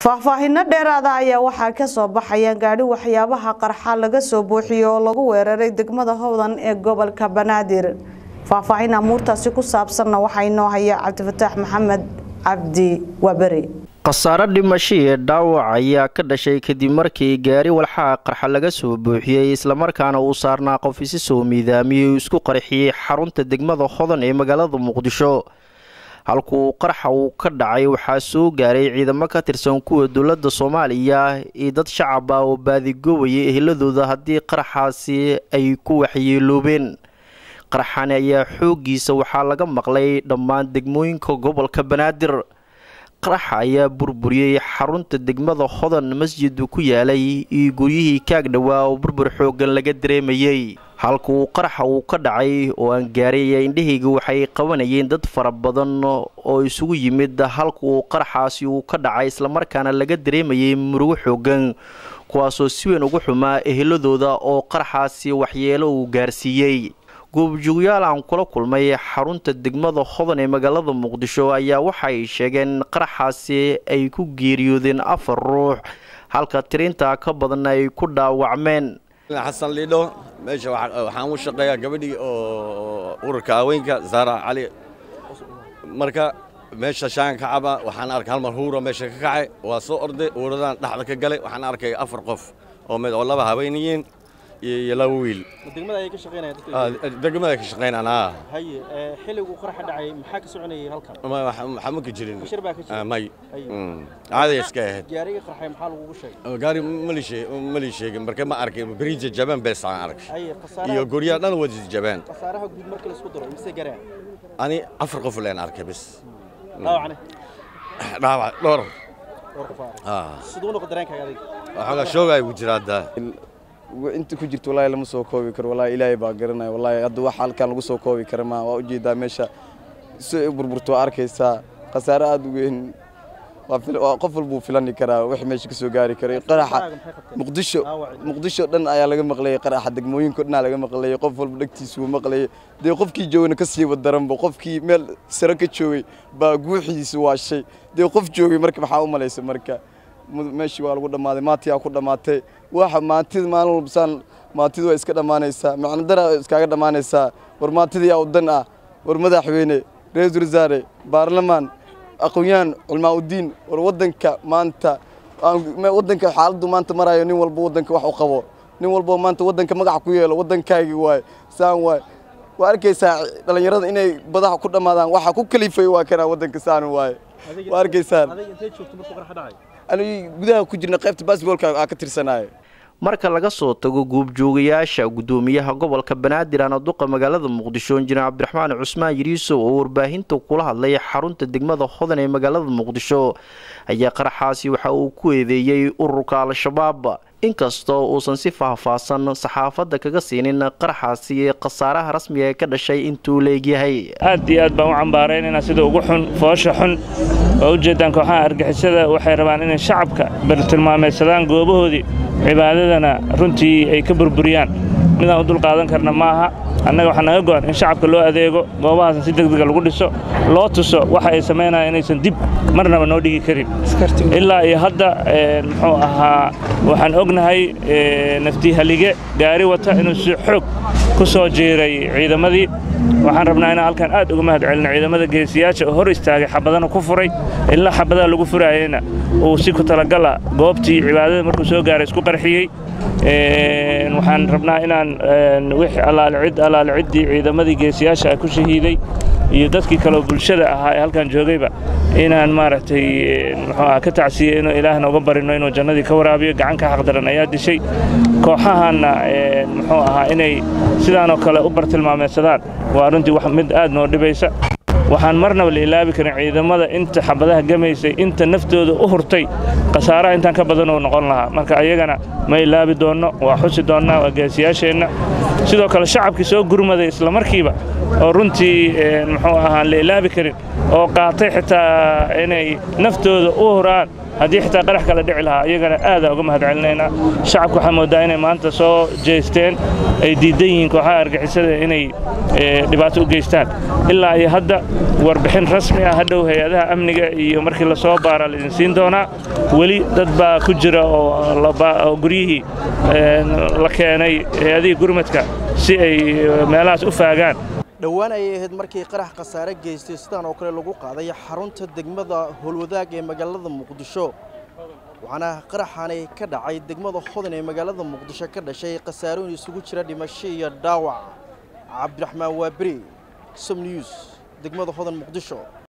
faahfaahinno dheeraada ayaa waxaa ka soo baxaya gaadhi waxyaabaha qarxa laga soo buuxiyo oo lagu weeraray degmada howdan ee gobolka banaadir faahfaahin amuurtaasi ku saabsanna waxaa inoo haya cabdifataax maxamed cabdi waaberi khasaare dhimasho iyo dhaawac ayaa ka dhashay kadib markii gaari walxaha qarxa laga soo buuxiyey islamarkaana uu saarnaa qof isi soo miidaamiyey uu isku qarxiyey xarunta degmada hodan ee magaalada muqdisho halkuu qarxa uu ka dhacay waxaa soo gaaray ciidamo ka tirsan kuwa dowladda soomaaliya iyo dad shacab ah oo baadigoobayay eheladooda haddii qaraxaasi ay ku waxyeeloobeen qarxani ayaa xooggiisa waxaa laga maqlay dhammaan degmooyinka gobolka banaadir qaraxa ayaa burburiyey xarunta degmada hodan masjidu ku yaalay iyo guryihii kaag dhowaa oo burbur xooggan laga dareemayey halkuu qaraxa uu ka dhacay oo aan gaaray ayaa indhahayga waxay qabanayeen dad fara badan oo isugu yimid halkuu qaraxaasi uu ka dhacay islamarkaana laga dareemayay murugo xooggan kuwaasoo si weyn ugu xumaa eheladooda oo qaraxaasi waxyeelo uu gaarsiiyey goobjoogyaal aan kula kulmay xarunta degmada hodan ee magaalada muqdisho ayaa waxay sheegeen qaraxaasi ay ku geeriyoodeen afar ruux halka tirintaa ka badanna ay ku dhaawacmeen xasan liidho meesha waxaan u shaqeeyaa gabadhii oo ururka haweenka zaara cali marka meesha shaan ka caba waxaan arkay hal mar huura meesha ka kacay waa soo orday uuradan dhexda ka galay waxaan arkay afar qof oo mid oo laba habeeniyiin iyo laba wiil degmada ayay ka shaqeynayaan degmada ka shaqeynaan aa haye xilligu qaraxa dhacay maxaa ka soconayay halkan waxaa ma ka jirin bashir baa ka jira may caadi iska ahayd gaariga qarxay maxaa lagugu sheegay gaari mali sheegin marka ma arkay bariija jaban bees aan arkay haye iyo khasaaraha guryaha dhan wadi jabaan khasaaraha guud marka la isku daro mise garaan ani afar qof leen arkay bis dhaawacne dhaawac dhowr war qof aa Ah. siduu noqo dareenkaaga adiga waxoogaa shoogay ugu jira hadda inta ku jirto wallaahi lama soo koobi karo wallaahi ilaahay baa garanaya wallaahi hadda wax halkan lagu soo koobi kara ma waa ujeedaa meesha si ay u burburto waa arkaysaa khasaare aad u weyn waa fil- waa qof walbuu filani karaa wixii meesha ka soo gaari karay qaraxa Maxay qabteen? muqdisho Dhaawacii. muqdisho dhan ayaa laga maqlayay qaraxa degmooyinko dhan laga maqlayay qof walba dhegtiisa wuu maqlayay dee qofkii joogana ka sii wadaranba qofkii meel sare ka joogay baa guuxiisa waashay dee qof joogay marka maxaa u malaysa marka mu- meeshii waa lagu dhammaaday maantiyaa ku dhammaatay waxa maantida maalin walba saan maantidu waa iska dhammaanaysaa macno dara iskaaga dhammaanaysaa war maantida yaa u dan ah war madaxweyne ra-iisul wasaare baarlamaan aqoon-yahan culmaa udiin war waddanka maanta aan- me- waddanka xaaladdu maanta marayo nin walba waddanka wax u qabo nin walba maanta waddanka magac ku yeelo waddankaagii waay saan waay waa arkaysaa dhallinyarada inay badaha ku dhammaadaan waxa ku kalifay waa kanaa waddanka saan waay waa arkaysaan adiga intee joogto markuu qaraxa dhacay anigu gudaha ku jirna qaybta basketballka aa ka tirsanaayo marka laga soo tago goobjoogayaasha gudoomiyaha gobolka banaadir aan duqa magaalada muqdisho injineer cabdiraxmaan cusmaan yiriisow oo warbaahinta kula hadlay xarunta degmada hodan ee magaalada muqdisho ayaa qaraxaasi waxa uu ku eedeeyey ururka al-shabaab inkastoo uusan si faahfaahsan saxaafadda kaga siinin qaraxaasi ee khasaaraha rasmiga ee ka dhashay intuu leegyahay aad iyo aad baan u cambaaraynayna sida ugu xun foosha xun oo ujeeddaan kooxaha argixisada waxay rabaan inay shacabka bartilmaameedsadaan goobahoodii cibaadadana runtii ay ka burburiyaan midaan u dulqaadan karna ma aha annaga waxaa naga go'an in shacabka loo adeego goobahaasna si degdega lagu dhiso loo tuso waxa ay samaynayaan inaysan dib marnaba noo dhigi karin ilaa iyo hadda een, muxuu ahaa waxaan ognahay ee, naftii halige gaari wata inuu si xoog ku soo jiiray ciidamadii waxaan rabnaa inaan halkan aad uga mahad celino ciidamada geesiyaasha oo hor istaagay xabadana ku furay ilaa xabadaha lagu furayeyna uu si ku talagala goobtii cibaadada markuu soo gaaray isku qarxiyey Een, waxaan rabnaa inaan een, wixii allaale cid allaale ciddii ciidamadii geesiyaasha ah ku shahiiday iyo dadkii kale oo bulshada ahaa ee halkan joogayba inaan maaragtay een, muxuu ahaa ka tacsiye inuu ilaahna uga barino inuu jannadii ka waraabiyo gacanka xaqdaran ayaa dishay kooxahanna een, muxuu ahaa inay sidaanoo kale u bartilmaameedsadaan waa runtii wax mid aad noo dhibaysa waxaan marnaba la ilaabi karin ciidamada inta xabadaha gamaysay inta naftooda u hurtay khasaaraha intaan ka badan uu noqon lahaa marka ayagana ma ilaabi doonno waa xusi doonnaa waa geesiyaasheenna sidoo kale shacabkii soo gurmaday isla markiiba oo runtii een, muxuu ahaan la ilaabi karin oo qaatay xitaa inay naftooda u huraan haddii xitaa qarax kala dhici lahaa iyagana aadaa uga mahad celinaynaa shacabka waxaa moodaa inay maanta soo jeesteen ay diidan yihiin kooxaha argixisada inay dhibaato u geystaan ilaa iyo hadda warbixin rasmi ah hadhow hay-adaha amniga iyo markii la soo baara laidin siin doonaa weli dad baa ku jira oo guryihii la keenay hay-adihii gurmadka si ay meelahaas u faagaan dhowaan ayay ahayd markii qarax khasaare geystay sidaan oo kale lagu qaaday xarunta degmada howlwadaag ee magaalada muqdisho waxaana qaraxani ka dhacay degmada hodan ee magaalada muqdisho ka dhashay khasaarooyin isugu jira dhimasho iyo dhaawac cabdiraxmaan waaberi som news degmada hodan muqdisho